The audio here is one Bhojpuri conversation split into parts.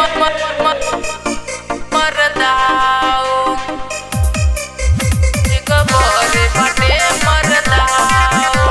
मरदाओ एक बोरे बटे मरदाओ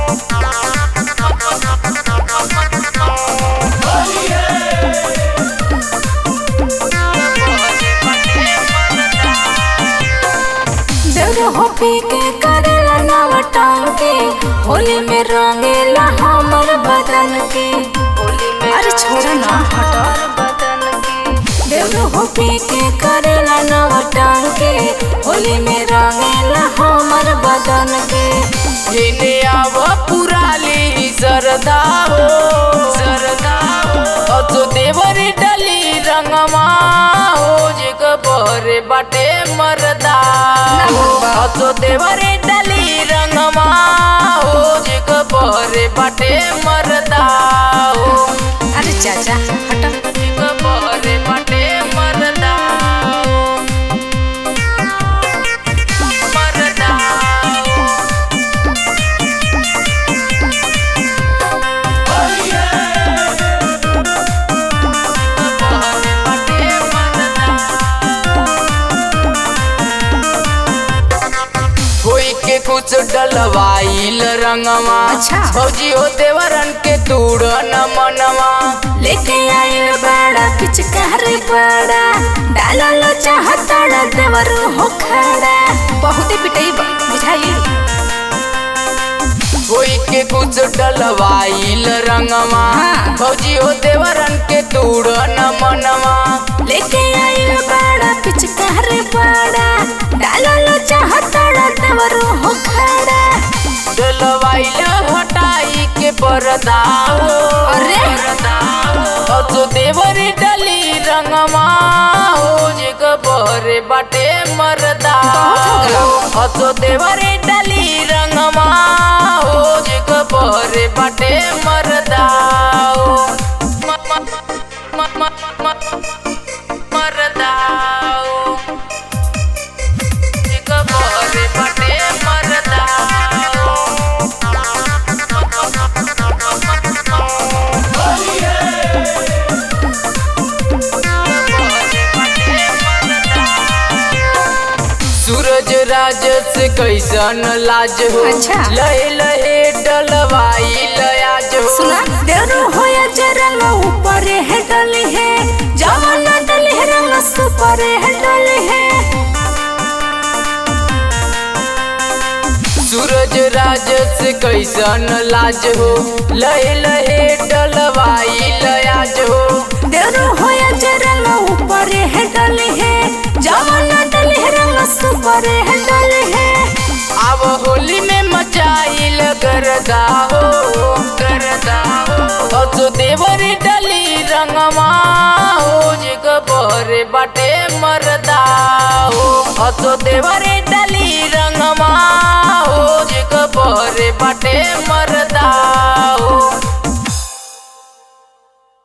देवरो हो पी के करेला नव टांगे होली में रंगेला हमर बदन के होली में अरे छोड़ा ना हटा बदन की देवरो हो पी के करेला नव टांगे होली में रंगेला हमर बदन के इने आव पुराली सरदाओ सरदाओ अतो देवरी डली रंगमा हो जग बरे बाटे मरदाओ अतो देवरी डली रंगमा हो जग बरे बाटे मरदाओ अरे चाचा हटा जग बरे बाटे मरदाओ मरदाओ कोई के कुछ डलवाइल रंगवा अच्छा। फौजी हो देवरन के तूड़ न मनवा लेके आइल बड़ा पिचकार बड़ा डालल चाहता देवरो हो खड़ा बहुते पिटई बुझाई कोई के कुछ डलवाइल रंगवा हाँ। फौजी हो देवरन के तूड़ न मनवा लेके आइल बड़ा पिचकार बड़ा डालल चाहता देवरो हो खड़ा डलवाइल हटाई के पर्दा हो अरे। तो देवरी डली रंगवा हो जग बरे बाटे मरदा बहुत हो गया। तो देवरी डली रंगवा हो जग बरे बाटे मरदा म- म- म- म- म- मरदा जग बरे बाटे मरदा सूरज राज से कैसन लाज हो अच्छा। लहे लहे डलवाई लयाज हो सुना देवरो हो या जरंग ऊपर है डले है जवान डले है रंग सुपर है डले है सूरज राज से कैसन लाज हो लहे लहे डलवाई लयाज हो देवरो हो या जरंग ऊपर है डले है जवान डले है रंग सुपर है डले है अब होली में मचाइल गरदा हो गरदा हो तो देवरी डली रंगमा हो जग बरे बाटे मरदा हो तो देवरी डली